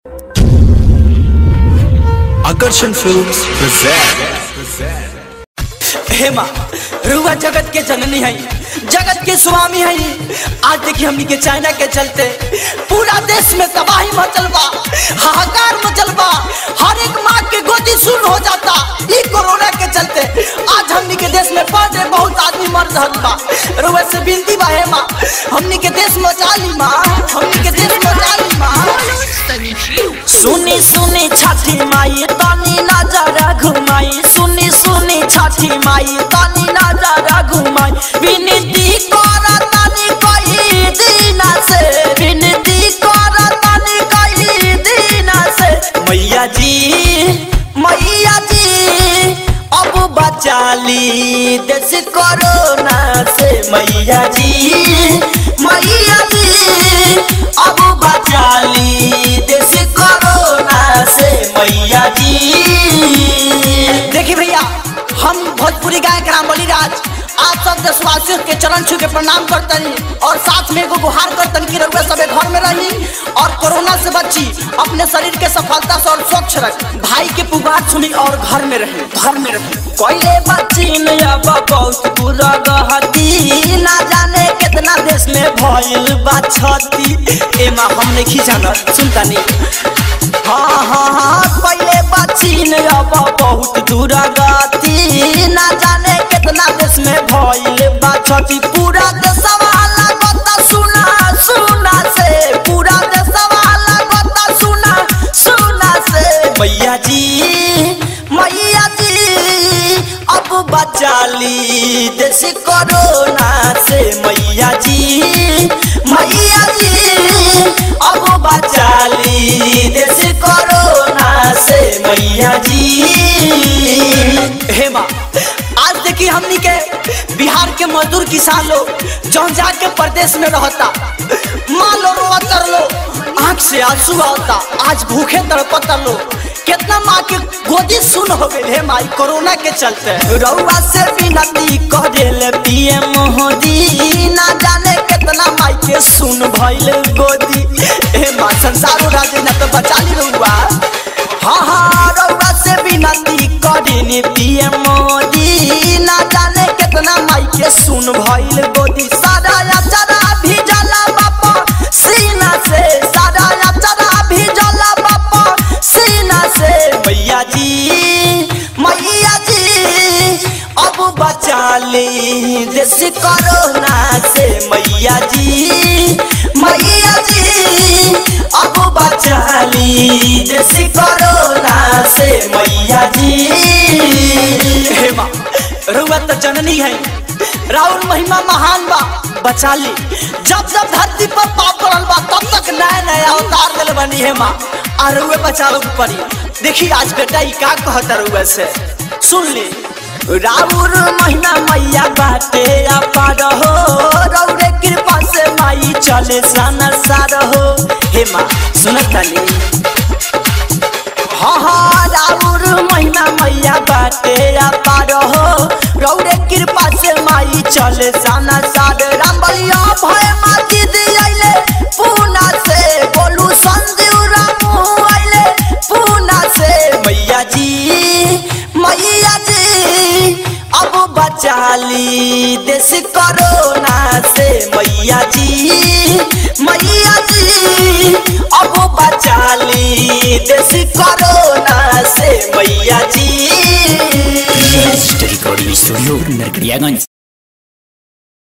Akarshan Films present. हे माँ रुआ जगत के जननी है जगत के स्वामी है आज देखिए हमनी के चाइना के चलते पूरा देश में तबाही मचल बा हाहाकार मचल बा हर एक माँ के गोदी सुन हो जाता ई कोरोना के चलते आज हमनी के देश में पढ़ बहुत आदमी मर रहल बा रुआ से बिनती बा हे माँ हमनी के देश में ली माँ हमनी के देश में ली माँ सुनी सुनी छठी माई तनी नजर घुमाई सुनी सुनी छठी माई तनी नजर घुमाई विनती कर तनी कई दिन से विनती कर तनी कई दिन से मैया जी मैया जी अब बचा ली देश कोरोना से मैया जी मैया जी अब बचा ली देश कोरोना से मैया जी देखिए भैया हम भोजपुरी गायक राम बलिराज आप सब देशवासियों के चरण छू के प्रणाम करतनी और साथ में एगो गुहार करतनी कि रउआ सबे घर में रही और कोरोना से बची अपने शरीर के सफलता से और स्वच्छ रख भाई के पुकार सुनी और घर में रही घर में रही कोयले बच्ची में अब बहुत बुरा गहती ना जाने कितना देश में भइल बा छती एमा हम नहीं जाना सुनता नहीं हाँ हाँ हाँ पहले बच्ची ने अब बहुत दूर गति ना जाने कितना देश में भइल बा छठी पूरा देशवा लागत सुना सुना से पूरा देशवा लागत सुना सुना से मैया जी मैया जी अब बचा ली देश कोरोना से मैया जी मैया जी अब बचा ली देश कोरोना से मैया जी हे माँ आज देखिए हमनी के बिहार के मजदूर किसान लोग जौन जाके प्रदेश में रहता माँ लो रोआ कर लो आंख से आंसू आता आज भूखे तड़पता लो कितना माँ के गोदी सुन हो गई है माई कोरोना के चलते रउआ से विनती करेले पीएम मोदी ना जाने कितना माई के सुन भइल गोदी ए माँ संसारो राजे ना तो बचा ली रउआ हाँ हाँ रउआ से विनती करेनी पीएम मोदी ना जाने कितना माई के सुन भइल गोदी सारा अचरा भी जला बापा सीना से सारा अचरा भी जला बापा सीना से मैया जी मैया जी अब बचा ली देश कोरोना से मैया जी मैया जी अब बचा ली देश कोरोना से मैया जी हे माँ रउआ तो जननी है राहुल महिमा महान बा बचा ली जब जब धरती पर पाप पड़ल बा तब तक नया नया अवतार दिल बनी है माँ आ रउए बचावे के पड़ी देखी आज बेटा ई का कहता रउआ से सुन ली राउर महिमा मैया बाटे अपार हो रौरे कृपा से माई चले सन सार हो हे माँ सुनत तानी हाँ हाँ राउर महिमा मैया बाटे अपार हो रौरे कृपा से माई चले साना सार राम बलिया भय माती दियाइले पूना से बोलू संजीव रामू आइले पूना से मैया जी मैया जी अब बचा ली देश कोरोना से मैया जी मैया जी अब बचा ली देश कोरोना से मैया जी Recording Studio Nagriagan